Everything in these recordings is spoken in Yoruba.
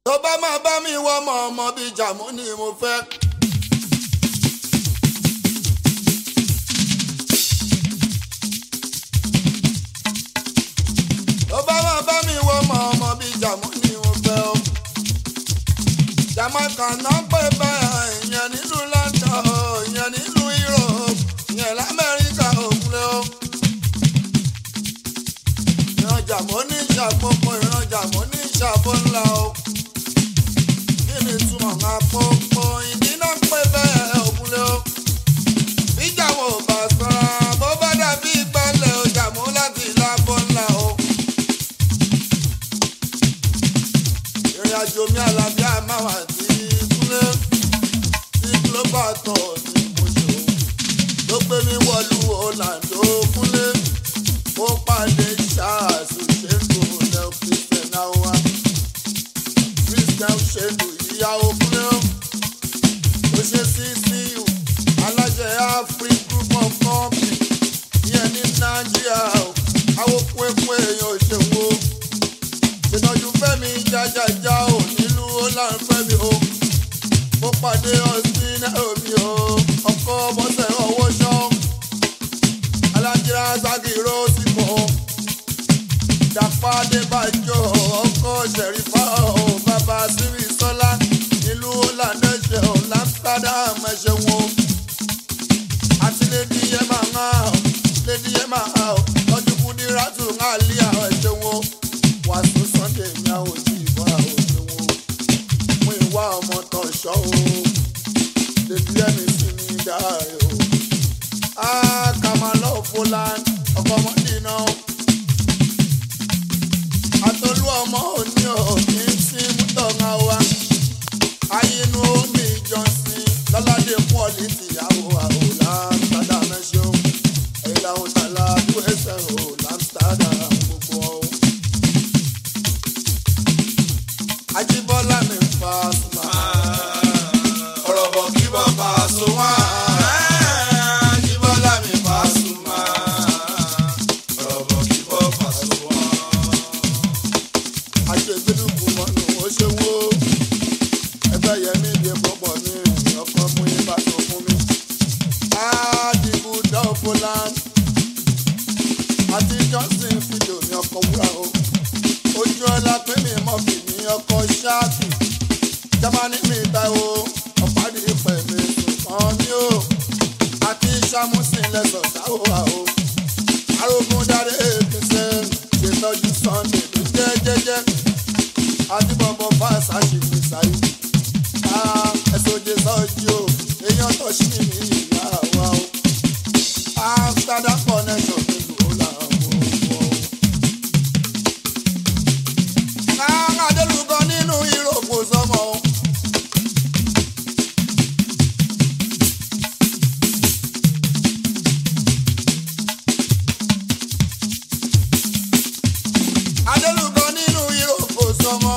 tó bá máa bá mi wọ ọmọ ọmọ bíi jàmú ni mo fẹ́. tó bá máa bá mi wọ ọmọ ọmọ bíi jàmú ni mo fẹ́ o. Jamaica náà pè bẹ́ẹ̀ ìyẹn nílùú London ìyẹn nílùú Europe ìyẹn l'Amẹ́ríkà òkúlẹ̀ o. ìran jàmọ́ ní ìṣàpọ̀pọ̀ ìran jàmọ́ ní ìṣàpọ̀ ńlá o. kí ni túmọ̀ máa pọ́npọ́ ìdí náà pè bẹ́ẹ̀ òkúlẹ̀ o. bí jàmọ́ ò bá sọ́ra bó bá dàbí ìgbàlẹ̀ o jàmọ́ láti lábọ́ ńlá o. ìrìn àjò mi àlàáfíà máa wà sí kúlẹ̀ sí global tour ní mojò ló gbé mi wọlú Orlando kúlẹ̀ ó pàdé ṣáàṣù ṣèlú lẹ́ọ̀ christian awa christian ṣèlú ìyàwó kúlẹ̀ ó ṣe ccu alájẹ afri group of company ìyẹn ní nàìjíríà àwọn pẹ́pẹ́ èèyàn òṣèwò ìtọ́jú fẹ́mi jájájá ò nílùú ọ̀làǹ fẹ́mi o mo pàdé ọtí nairobi o ọkọ bọ́sẹ̀ ọwọ́ ṣọ́ alájírá ságìrò sípò dàpá débàjọ́ ọkọ ṣẹ̀rífà o bàbá sírí sọ́lá nílùú ọ̀làǹ ẹ̀ṣẹ̀ ò lámsádàm ẹ̀ṣẹ̀ wọn àti lady yema ńlá lady yema tọ́jú kúndírátù ńlá lé àwọn ẹ̀ṣẹ̀ wọn wàásù sunday ní àwọn òjì ìbọn àwọn òṣèwọ mú ìwà ọmọ tán ṣọ o lèbi ẹni sí ní dáre o a kà máa lọ fúlàn ọkọ ọmọdé náà àtọlú ọmọ òní òní sí mútọ̀ọ̀gá wa ayinú omi ìjọsìn lọ́ládé pọ́ọ̀lì tìyàwó àwòlá sádà mẹ́ṣọ́ èyí làwọn tàlà usa o lamsterdam gbogbo ọ̀hún. Ajíbọ́lá mi fa sùnmà. Ọ̀rọ̀ bọ̀ kí bọ́ fa sùn wá. Ajíbọ́lá mi fa sùnmà. Ọ̀rọ̀ bọ̀ kí bọ́ fa sùn wá. Aṣègbèdúkú mọ́nú ó ṣe wó. Ẹgbẹ́ yẹmí bí pọ̀pọ̀ mi ọkọ mú ibà tó fún mi. Ádìbò Dọ́fọ́láńd. Àti Johnson fídíò ní ọkọ̀ wúrà o ojú ọlá pé mi mọ̀ fi ní ọkọ̀ ṣáàkì jámánì mi ta o ọ̀pádì ìpẹ́ mi sùnkàn mi o àti sàmúsìn lẹ́sọ̀ sáwọ́ wa o arógún dáre èkìsẹ́ ṣètọ́jú sunday tó jẹ́ jẹ́jẹ́ àti bọ̀bọ̀ fáṣà ṣì ní sáyé ẹ̀sọ́jẹ́ sọ́jú o èèyàn tó ṣì ní ìyá wa o amsterdam connection nílùú làwọn ò wọ́n. Adélùkọ nínú ìròkò sọmọ. Adélùkọ nínú ìròkò sọmọ.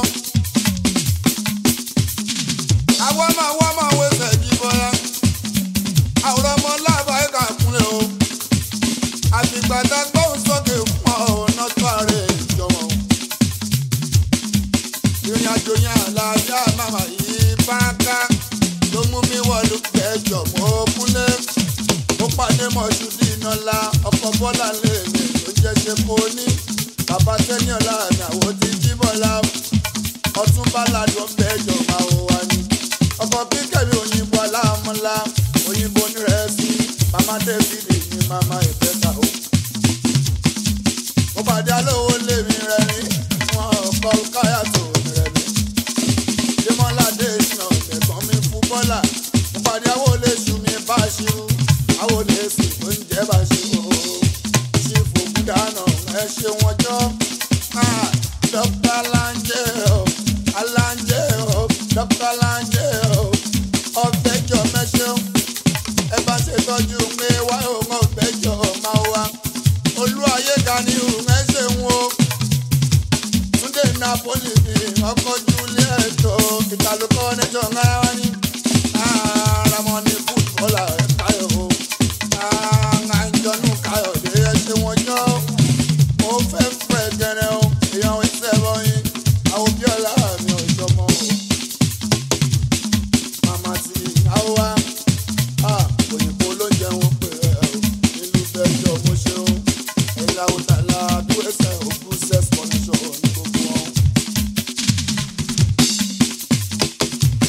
Àwọn máa wá máa wẹsẹ̀ jí bọ́lá. Àwòrán ọmọ láàbà ẹ̀ka kúnlẹ̀ o. Àfìgbà tá a gbóhùn sókè fún ọ̀nà tó ààrẹ ìjọba o ìrìn àjò yẹn àlàáfíà màmá yìí báńká ló mú mi wọlú kẹjọ mọ kúnlé ó pàdé mọṣúdì ìnọlá ọkọ bọlá lèmi tó jẹ ṣe kó ní bàbá tẹniọlá mi àwọn ti jí bọlá ọtúnba ládùn bẹjọ máa wò wá ní ọkọ kíkẹmí òyìnbó aláàmúlá òyìnbó nírẹsì màmá david ní màmá ìbẹta o mo pàdé alówó lèmi rẹ ní wọn ọkọ káyà tó rẹmi démọládé ìṣàn ẹ̀gbọ́n mi fún bọ́là mo pàdé àwọn olóṣù mi bá ṣírú àwọn olóṣù tó ń jẹ́ bá ṣírú o ṣì fòkú dáná ẹ ṣe wọn jọ dókítà láńjẹ o aláńjẹ o dókítà láńjẹ o ọ̀fẹ́jọ mẹ́ṣẹ́ ẹ bá ṣètọ́jú pé wáyé òun ọ̀fẹ́jọ máa wá olú ayé ga ni òun ẹ ṣe ń wo túndé napoli ni ọkọ juliet o ìtàlùkọ nẹjọ ńlára ní aramọni fútbọlà káyọ o àjọnù káyọdé ẹ ṣe wọn jọ mo fẹ́ fẹ́ gẹrẹ o èèyàn ìṣẹ́ bọ́yìn àwọn bíọ́lá mi ò jọmọ o.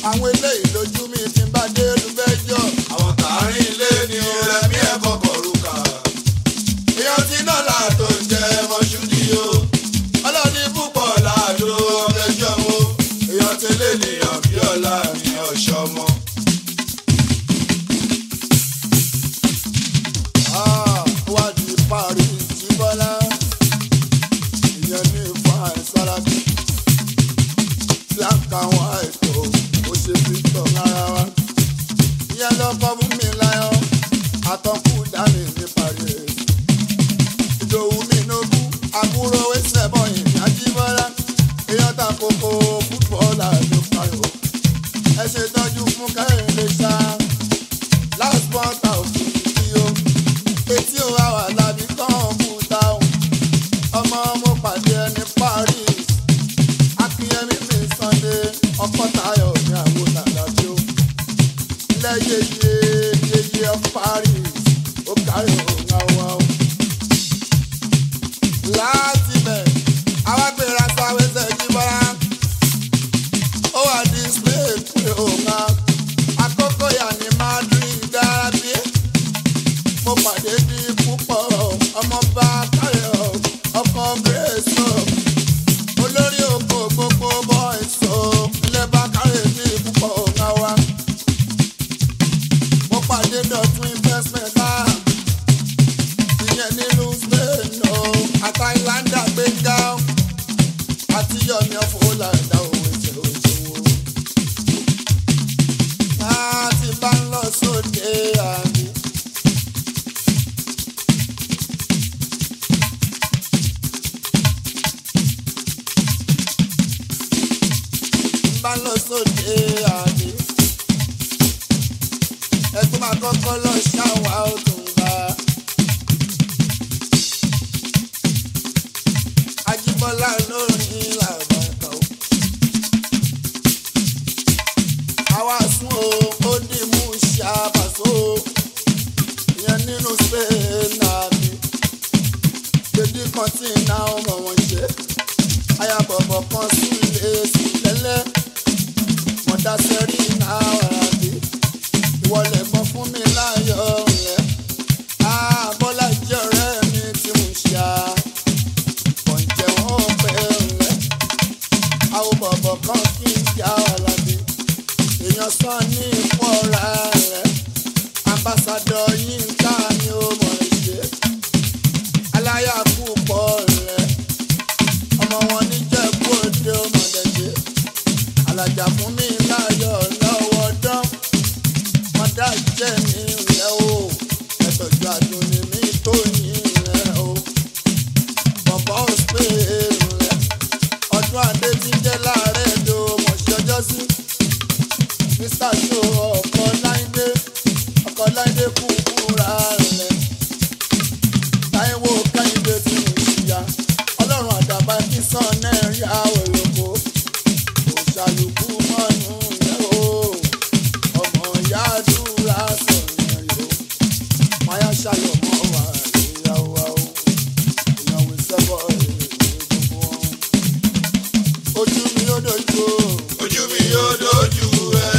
àwọn eléyìí lójú mi ti ń bá dé lùbẹ́jọ́. àwọn tààrin ilé ni rẹmi ẹ kọkọ rúkà èèyàn tí náà láàtò ń jẹ mọṣúdì o ọlọ́ni púpọ̀ láàdó ọmọdéjọ́ o èèyàn tẹ́lẹ̀ nìyàn bí ọ̀la mi ọ̀ṣọ́mọ. Ah, wá di Paris jíbọ́lá ìyẹn ní fine sárábì black and white o ó ṣe victor lára wa ìyẹn lọ́kọ́ fún mi láyọ̀ àtọ́kù dání ní Paris ìdòwú mi nógún àbúrò ẹsẹ̀ bọ̀yìn ní ajíbọ́lá èèyàn ta kókó fútbọ́ọ̀lù ló parí o ẹ ṣe tọ́jú fún kẹ́hìndé ṣá last month out tí o etí ò wá wà lábí kọ́ńpútà o ọmọ mo pàdé ẹni Paris akínyẹmí mi Sunday ọkọ Táyọ̀ ní àwọn nàdàbí o lẹ́yẹyẹ yẹyẹ of Paris ó kárí òun àwọn o láti bẹ̀ awágbéra sáwẹ́sẹ̀ jíbọ́lá ó wà display pé òun á àkókò yà ní Madrid dábí mo pàdé ní púpọ̀ ọmọọba káyọ̀ ọkọ̀ grace o olórí oko gbogbo boys o ilé bá káyọ̀ ní púpọ̀ ọ̀gá wa mo pàdé dọ̀tún investment náà ìyẹn nínú spain o àtàìláńdà gbẹ̀ngà àti yọmi ọ̀fọ̀ọ́làdà òwe ṣe òṣèwò láti bá ń lọ sóde àmì. bá lọ sóde àmì. ẹgbẹ́ máa kọ́kọ́ lọ ṣáwá òtún bá. Ajíbọ́lá lórí làbàkà o. àwa sún o ó dì mú ṣàbàṣọ ìyẹn nínú spain àmì. Dèdí kan tí iná ọmọ wọn ṣe ayabọ̀bọ̀ kan sílé sílẹ̀lẹ̀ mọ̀dá sẹ́rí náà ọ̀ràdé ìwọlẹ̀ kan fún mi láyọ̀ rẹ̀ àbọ̀là jẹ́ ọ̀rẹ́ mi tí mo ṣá kọ̀ǹjẹ̀ wọ́n pẹ́ rẹ̀ àwọn bọ̀bọ̀ kan kí n já ọ̀làdé èèyàn sàn ní ìfọ̀ra rẹ̀ ambassadọ̀ yín ká ni ó mọ̀ ẹ́ ṣe aláyà púpọ̀ rẹ̀ ọmọ wọn níjẹ̀bú òde ọmọdéjé alájà fún mi láyọ̀ lọ́wọ́ dán mọ́dá jẹ́ mi rẹ̀ o ẹ̀tọ́jú àdúní mi tó yín rẹ̀ o bọ̀bọ̀ òspè rẹ̀ ọdún adé ti jẹ́ láàárẹ̀ èdè mọ̀ṣẹ́ ọjọ́ sí mr show ọkọ̀ láìdé ọkọ̀ láìdé kú fúnra rẹ̀ táíwò kẹ́hìndé tí mo ṣìyà ọlọ́run àdàbà kí sàn náà rí àwọ̀ lóko kò ṣàlùkù mọ́nú rẹ̀ o ọmọ ìyá àdúrà sọ̀rọ̀ rẹ̀ o máyà ṣàlọ̀ mọ́ wà ìyàwó wa o èèyàn wí sẹ́bọ̀ èrè gbogbo wọn. ojú mi ó dojú o ojú mi yóò dojú ẹ.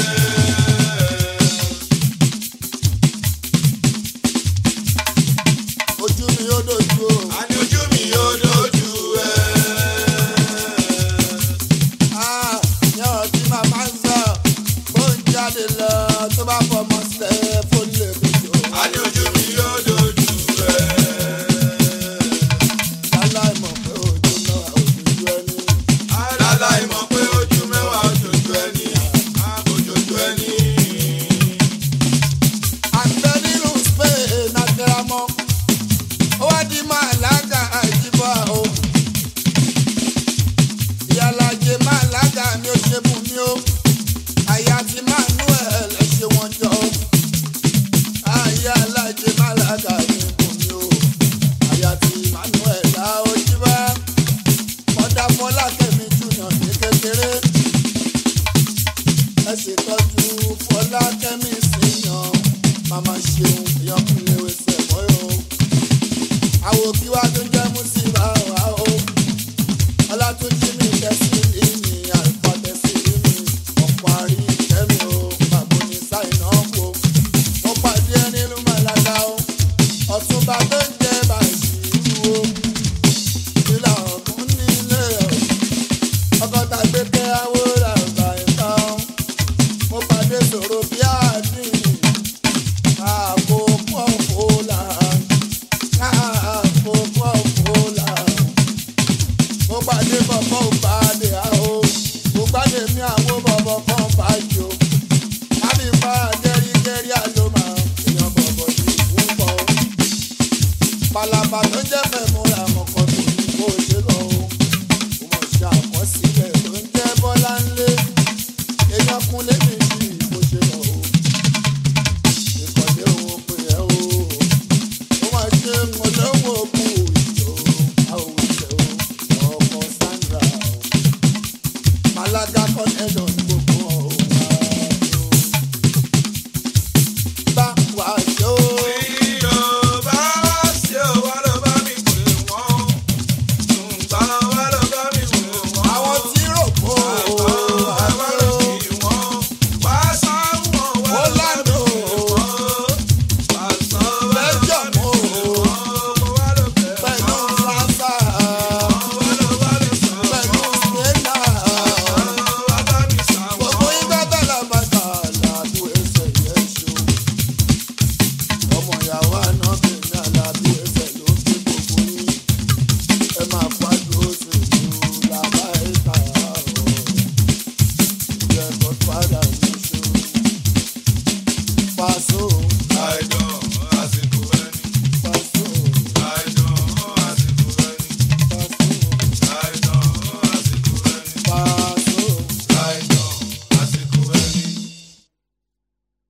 ojú mi ó dojú o. àní ojú mi yóò dojú ẹ. Ah, yọ̀rọ̀ tí màmá ń sọ bó ń jáde lọ tó bá fọmọ sílẹ̀ fún lè bìjọ. àní ojú mi yóò dojú ẹ. láláì mọ̀ pé ojú náà òjòjú ẹni. aláì mọ̀ pé ojú mẹ́wàá ojojú ẹni ojojú ẹni. àgbẹ̀ nínú spain akẹ́ramọ́ ó wá di màlága àjíbọ̀ o. ìyálàjẹ màlága mi ò ṣe bù mí o. àyà ti manuel ẹ ṣe wọn jọ o. àyálàjẹ màlága mi bù mí o. àyà ti manuel dá ojú bá. kọ́dà fọlákẹ́mi jùlọ ní kékeré. ẹ ṣètọ́jú fọlákẹ́mi síyàn màmá ṣeun ìyọkùnrin wẹsẹ̀ mọ́yọ́ àwò kí wá tó jẹ́ mùsíbà wá o ọlátúnjí mi tẹ́sí ní àlùfáà tẹ́sí ní ọ̀pọ̀ àrí tèmi àwọn bọ̀bọ̀ kan báyìí o. Lábì bá gẹ́rígẹ́rí àlọ́mà èèyàn bọ̀bọ̀ ní púpọ̀. Palaba tó jẹ́ fẹ́ múra kọ̀ọ̀kan tó ní kó ṣe lọ o. Mo mọ̀ ṣe àkọsílẹ̀ tó ń jẹ́ Bọ́lá ńlé. Èèyàn kúnlé mi sí bó ṣe lọ o. Ìkọ̀lé òun pè é o. Mo máa ṣe mọ̀lẹ́wọ̀ kú ìjọ àwòṣe o. Ọkọ̀ Sandra o. Malaga connection ní gbogbo ọ̀hún wa o. Bá wa ṣe o. Àwọn tí rò kó o. Orlando Belgium o. Pẹ̀lú France pẹ̀lú Smyrna. Gbogbo ìgbà tẹ̀lé bàtà làbú ẹsẹ̀ yẹn ṣo. Ọmọ ìyàwó àná bèmí àlàbí ẹsẹ̀ ló fi gbogbo yín. Ẹ máa fàdúró sí ìlú làbá ẹ̀ka ọ̀. Ìjẹ́ Godfather ní ṣo. Paso.